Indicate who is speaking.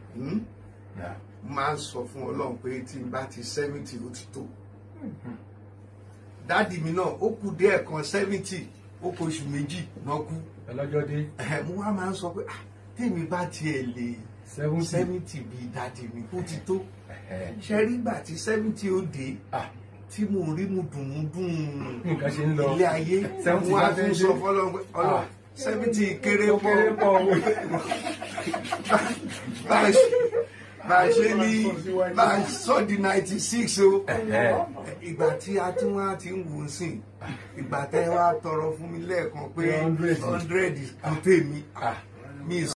Speaker 1: Hmm?
Speaker 2: Yeah.
Speaker 1: máa ń sọ fún ọlọ́run pé tí n bá ti seventy ó ti tó dáàdì mi náà ó kù díẹ̀ kan seventy ó kù oṣù méjì náà kú
Speaker 2: ọlọ́jọ́ dé
Speaker 1: Ẹ̀hẹ̀, mo wá máa ń sọ pé "Ah, tèmi bá tiẹ̀ lè
Speaker 2: seventy.
Speaker 1: seventy bíi dáàdì mi ó ti tó
Speaker 2: Ẹ̀hẹ̀.
Speaker 1: ṣe rí ìgbà tí seventy ó dé
Speaker 2: Ah,
Speaker 1: tí mo rí mu dùn mu dùn
Speaker 2: nǹkan ṣe ń lọ.
Speaker 1: ilé ayé
Speaker 2: Seventy
Speaker 1: mo wá
Speaker 2: bá fẹ́
Speaker 1: tún
Speaker 2: dé.
Speaker 1: sọ fọlọ́run pé ọlọ́run
Speaker 2: Ah.
Speaker 1: seventy kéré
Speaker 2: Ó kéré
Speaker 1: pọ̀
Speaker 2: pọ̀ o.
Speaker 1: bá a ṣe bá a ṣe ní bá a sọ di ninety six o
Speaker 2: Ẹ̀hẹ̀.
Speaker 1: ìgbà tí a tún wá ti ń wò ó sìn ìgbà tẹ́ wá tọrọ fún mi lẹ́ẹ̀kan pé
Speaker 2: Hundred.
Speaker 1: hundred kò tèmi
Speaker 2: Ah.
Speaker 1: mi